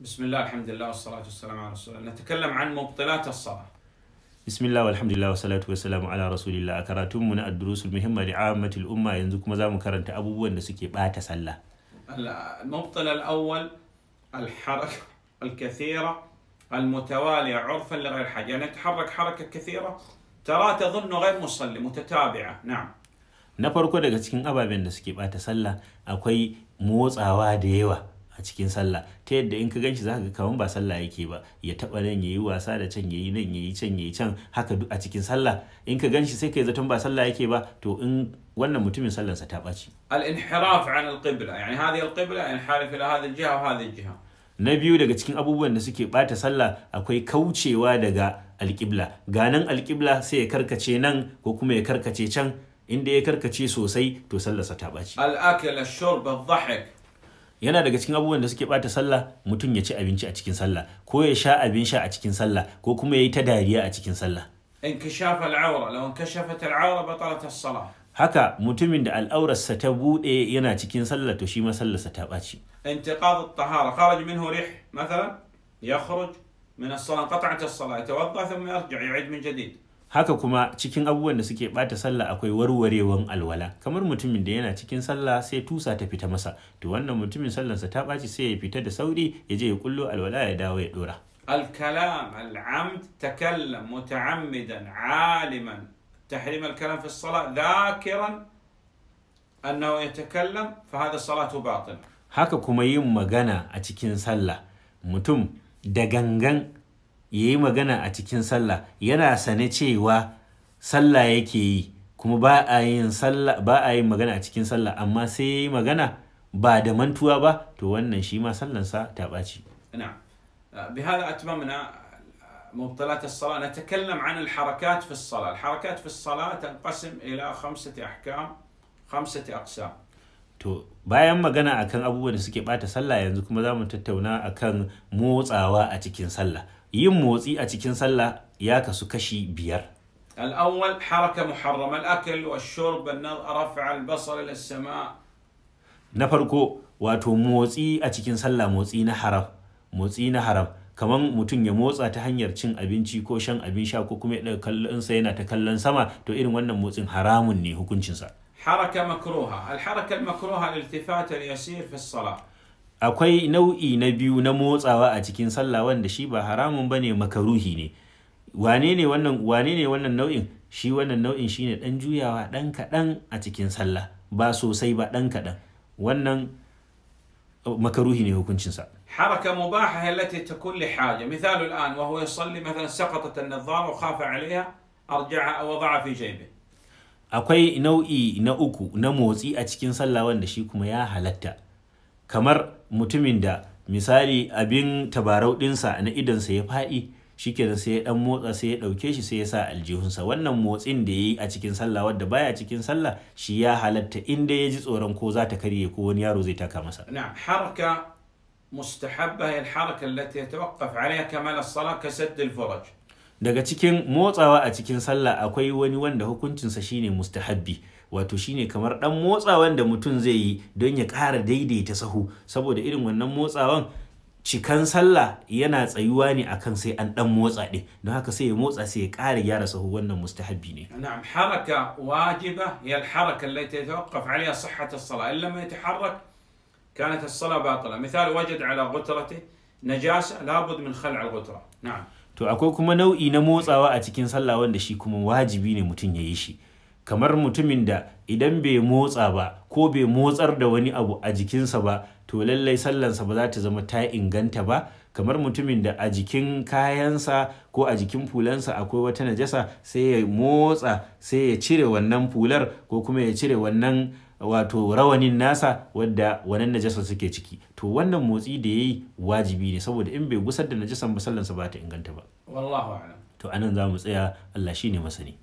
بسم الله الحمد لله والصلاة والسلام على رسول الله نتكلم عن مبطلات الصلاة bismillah walhamdulillah wa salatu wa salamu ala rasulillah a karatunmu na addurusul muhimma da ammatul umma yanzu kuma za mu karanta abubuwan da suke bata sallah المبطل الأول الحركة الكثيرة المتوالية عرفا لغير حاجة يعني يتحرك حركة كثيرة ترى تظن غير مصلي متتابعة نعم na farko daga cikin ababen da suke bata sallah akwai motsawa da yawa a cikin sallah ta yadda in ka ganshi zaka ga kaman ba sallah yake ba ya taba nan yayi wasa da can yayi nan yayi can yayi can haka duk a cikin sallah in ka ganshi sai kai zaton ba sallah yake ba to in wannan mutumin sallansa ta ɓaci الانحراف عن القبلة يعني هذه القبلة ينحرف إلى هذه الجهة وهذه الجهة na biyu daga cikin abubuwan da suke bata sallah akwai kaucewa daga alƙibla ganan alƙibla sai ya karkace nan ko kuma ya karkace can inda ya karkace sosai to sallarsa ta ɓaci الأكل الشرب الضحك yana daga cikin abubuwan da suke bata sallah mutum ya ci abinci a cikin sallah ko ya sha abin sha a cikin sallah ko kuma ya yi ta dariya a cikin sallah انكشاف العورة لو انكشفت العورة بطلت الصلاة haka mutumin da al'aurarsa ta buɗe yana cikin sallah to shi ma sallarsa ta ɓaci انتقاض الطهارة خرج منه ريح مثلا يخرج من الصلاة انقطعت الصلاة يتوضأ ثم يرجع يعيد من جديد haka kuma cikin abubuwan da suke bata sallah akwai warwarewan alwala kamar mutumin da yana cikin sallah sai tusa ta fita masa to wannan mutumin sallarsa ta ɓaci sai ya fita da sauri ya je ya kullo alwala ya dawo ya dora الكلام العمد تكلم متعمدا عالما تحريم الكلام في الصلاة ذاكرا أنه يتكلم فهذا صلاته باطلة haka kuma yin magana a cikin sallah mutum da gangan ya yi magana a cikin sallah yana sane cewa sallah yake yi kuma ba a yin sallah ba a yin magana a cikin sallah amma sai ya yi magana ba da mantuwa ba to wannan shi ma sallansa ta ɓaci نعم بهذا أتممنا مبطلات الصلاة نتكلم عن الحركات في الصلاة الحركات في الصلاة تنقسم إلى خمسة أحكام خمسة أقسام To bayan magana akan abubuwan da suke bata sallah yanzu kuma za mu tattauna akan motsawa a cikin sallah. Yin motsi a cikin sallah ya kasu kashi biyar. الأول حركة محرمة الأكل والشرب النظر رفع البصر إلى السماء Na farko wato motsi a cikin sallah motsi na haram. Motsi na haram kamar mutum ya motsa ta hanyar cin abinci ko shan abin sha ko kuma ya ɗaga kallonsa yana ta kallon sama to irin wannan motsin haramun ne hukuncinsa. حركة مكروهة الحركة المكروهة الالتفات اليسير في الصلاة akwai nau'i na biyu na motsawa a cikin sallah wanda shi ba haramun bane makaruhi ne wane ne wannan wane ne wannan nau'in shi wannan nau'in shine dan juyawa dan kaɗan a cikin sallah ba sosai ba dan kaɗan wannan uh, makaruhi ne hukuncinsa حركة مباحة هي التي تكون لحاجة مثال الآن وهو يصلي مثلا سقطت النظارة وخاف عليها أرجعها أو وضعها في جيبه akwai nau'i na uku na motsi a cikin sallah wanda shi kuma ya halatta kamar mutumin da misali abin tabarau ɗinsa na idonsa ya faɗi shikenan sai ya dan motsa sai ya ɗauke shi sai ya sa aljihunsa wannan motsin da ya yi a cikin sallah wadda baya cikin sallah shi ya halatta inda ya ji tsoron ko za ta karye ko wani yaro zai taka masa نعم حركة مستحبة هي الحركة التي يتوقف عليها كمال الصلاة كسد الفرج daga cikin motsawa a cikin sallah akwai wani wanda hukuncinsa shine mustahabbi wato shine kamar dan motsawan da mutum zai yi don ya ƙara daidaita sahu saboda irin wannan motsawan cikan sallah yana tsayuwa ne akan sai an dan motsa ɗin don haka sai ya motsa sai ya ƙara gyara sahu wannan mustahabbi ne نعم حركة واجبة هي الحركة التي يتوقف عليها صحة الصلاة إن لم يتحرك كانت الصلاة باطلة مثال وجد على غترته نجاسة لابد من خلع الغترة نعم to akwai kuma nau'i na motsawa a cikin sallah wanda shi kuma wajibi ne mutum ya yi shi kamar mutumin da idan bai motsa ba ko bai motsar da wani abu a jikinsa ba to lallai sallansa ba za ta zama ta inganta ba kamar mutumin da a jikin kayansa ko a jikin fulansa akwai wata najasa sai ya motsa sai ya cire wannan fular ko kuma ya cire wannan wato rawanin nasa wadda wannan najasa suke ciki to wannan motsi da ya yi wajibi ne saboda in bai gusar da najasan ba sallansa ba ta inganta ba والله أعلم to anan za mu tsaya Allah shine masani